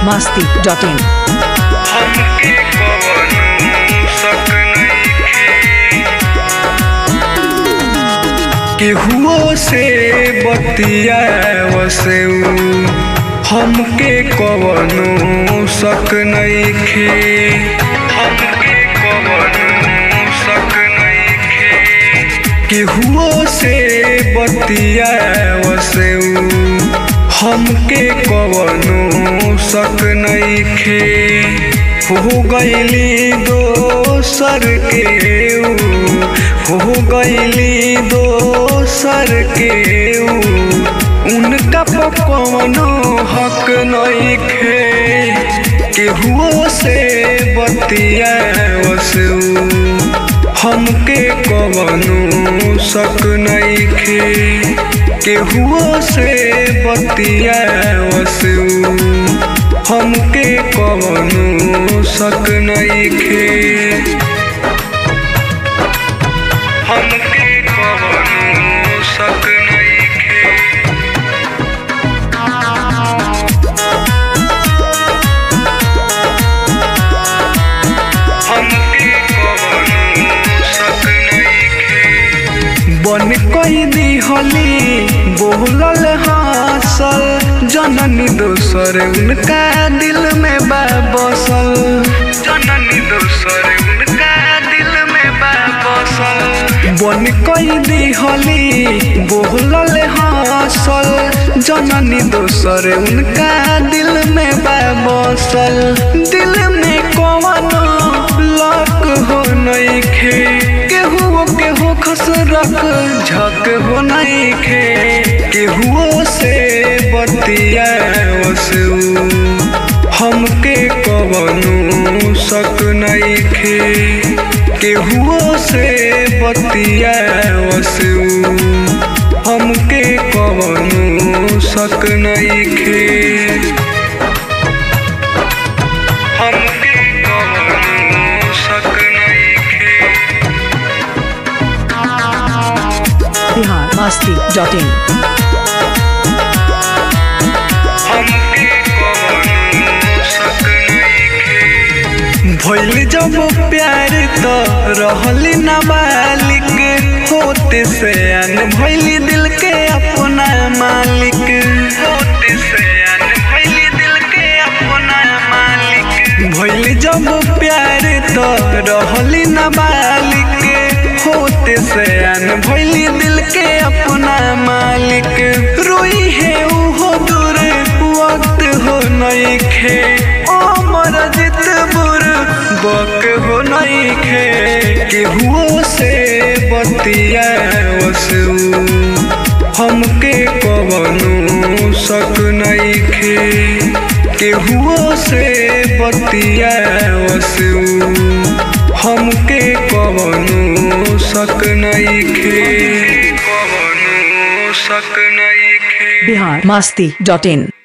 masti.in हमके कवनो शक नइखे केहुओ से बतियावसे उ हमके कवनो शक नइखे हमके कवनो शक नइखे केहुओ से बतियावसे उ हमके कवनो शक नइखे हो गईली दोसर के उ हो गईली दोसर के उ उनका पर कवनो हक नइखे केहुओ से बतियावस उ हमके कवनो शक नइखे केहुओ से बतियावस उ हमके कवनो शक नइखे हमके कवनो शक नइखे हमके कवनो शक नइखे बन कई दिहली बोलल हासल जननी दोसर उनका दिल में बा बसल जननी दोसर उनका दिल में बा बसल बन कई दिहली बोलल हासल जननी दोसर उनका दिल में बा बसल दिल में कवनो लक हो नइखे केहू केहू खसरक झक हो नइखे केहुओ से बतियावस उ हमके कवनो शक नइखे केहुओ से बतियावस उ हमके कवनो शक नइखे हमके कवनो शक नइखे Bihar masti.in हमके कवनो शक नइखे भइल जब प्यार त रहली नाबालिक होते से अन भइली दिल के अपना मालिक होते से अन भइली दिल के अपना मालिक भइल जब प्यार त रहली नाबालिक होते से अन भइली दिल के अपना मालिक रोई है उहो दूर वक्त हो नइखे ओ मर जित बुर बक हो नइखे केहुओ से बतियावस उ हमके कवनो शक नइखे केहुओ से बतियावस उ हमके कवनो शक नइखे कवनो शक नइखे Bihar masti.in